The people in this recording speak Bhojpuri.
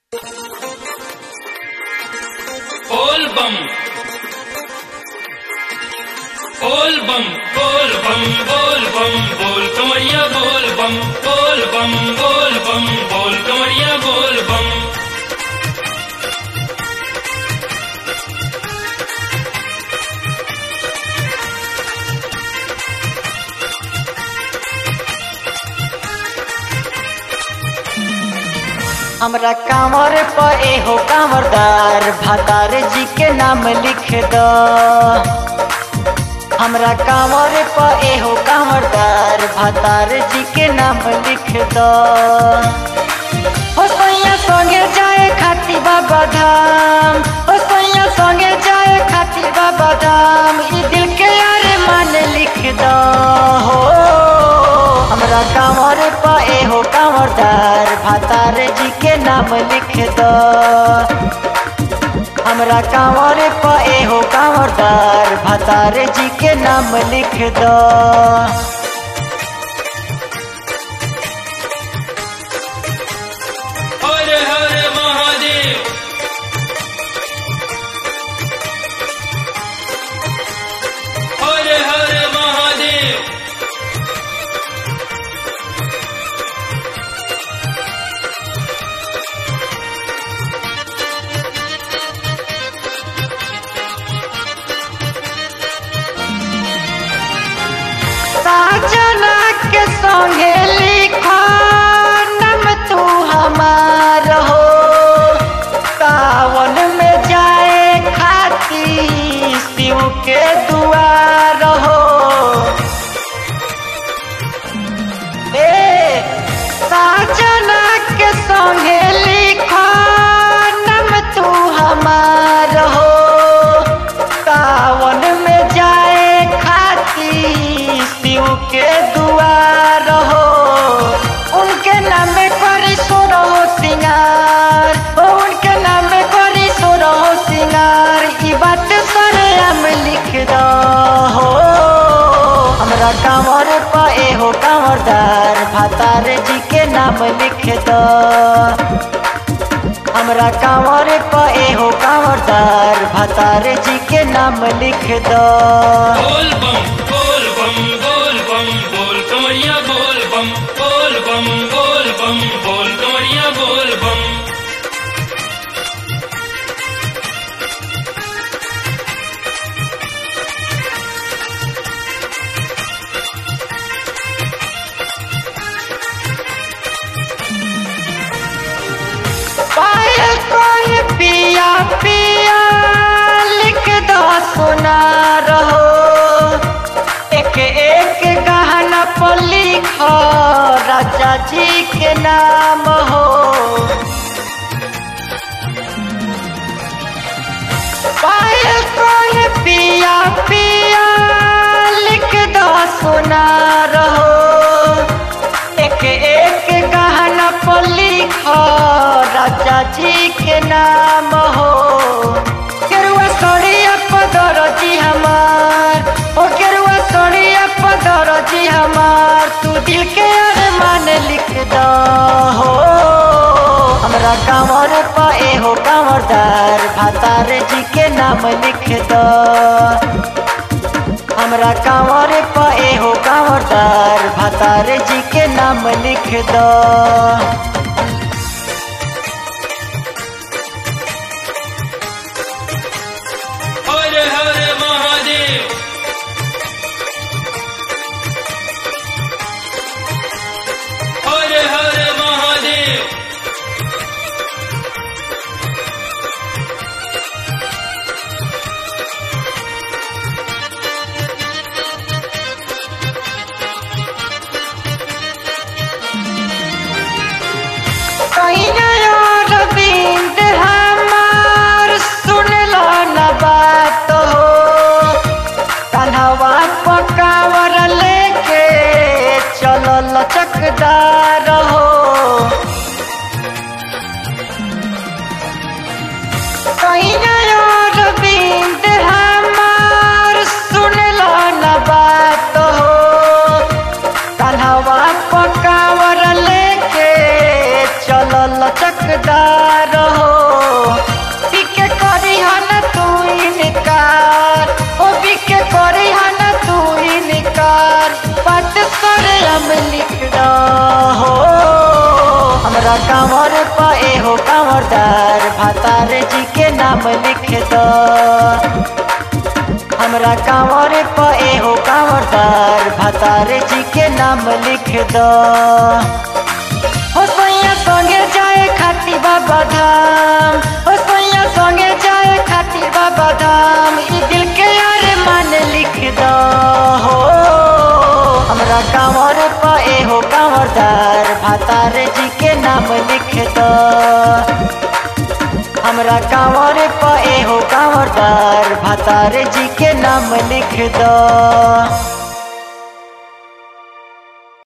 बोल बम बोल बम बोल बम बोल बम बोल कमरिया बोल बम बोल बम बोल बम बोल कमरिया बोल बम हमरा कांवर पर एहो कांवरदार भातार जी के नाम लिख दो हमरा कांवर पर एहो कांवरदार भातार जी के नाम लिख दो हो सैया संगे जाए खाती बाबा धाम हो सैया संगे जाए खाती बाबा धाम ई दिल के यार मान लिख दो हो हमरा कांवर पर एहो कांवरदार भातार जी के नाम लिख दो हमरा कांवर पर एहो कांवरदार भातार जी के नाम लिख दो हर हर महादेव हर हर महादेव साजना के संगे लिखा नम तू हमार हो सावन में जाए खाती शिव के दुआर हो ए साजना के संगे लिखा नम तू हमार हो सावन में जाए खाती शिव के दुआर हो उनके नाम करी सोरो सिंगार ओ उनके नाम करी सोरो सिंगार ई बात सरे हम लिख दो हो हमरा कांवर पर एहो कांवरदार भातार जी के नाम लिख दो हमरा कांवर पर एहो कांवरदार भातार जी के नाम लिख दो बोल बम बोल बम बोल बम बोल कमरिया बोल बम बोल बम बोल बम बोल कमरिया बोल बम पायल कोई पिया पिया लिख दो सुना रहो एक एक गहना पर लिखो राजा जी के नाम हो पायल कोई पिया पिया लिख दो सुना रहो एक एक गहना पर लिखो राजा जी के नाम हो केरुआ सोनिया पदर जी हमार ओ केरुआ सोनिया पदर जी हमार तू दिल के अरमान लिख दो हो हमरा कांवर पर एहो कांवरदार भातार जी के नाम लिख दो हमरा कांवर पर एहो कांवरदार भातार जी के नाम लिख दो हर हर महादेव हर हर महादेव कहिया रविंद हमार सुन लो न बात हो कन्हवा पकावर लेके चलो लचकदार हो कहिया रविंद हमार सुन लो न बात हो कन्हवा पकावर लेके चलो लचकदार हो बिके करी हन तू इनकार ओ बिके करी हन तू इनकार बात करे हम लिख हो हमरा कांवर पा एहो कांवरदार भातार जी के नाम लिख दो हमरा कांवर प एहो कांवरदार भातार जी के नाम लिख दो हो सैया संगे जाए खाती बाबा धाम हो सैया संगे जाए खाती बाबा धाम ई दिल के यार मान लिख दो हो हमरा कांवर प एहो कांवरदार भातार जी के नाम लिख दो हमरा कांवर प एहो कांवरदार भातार जी के नाम लिख दो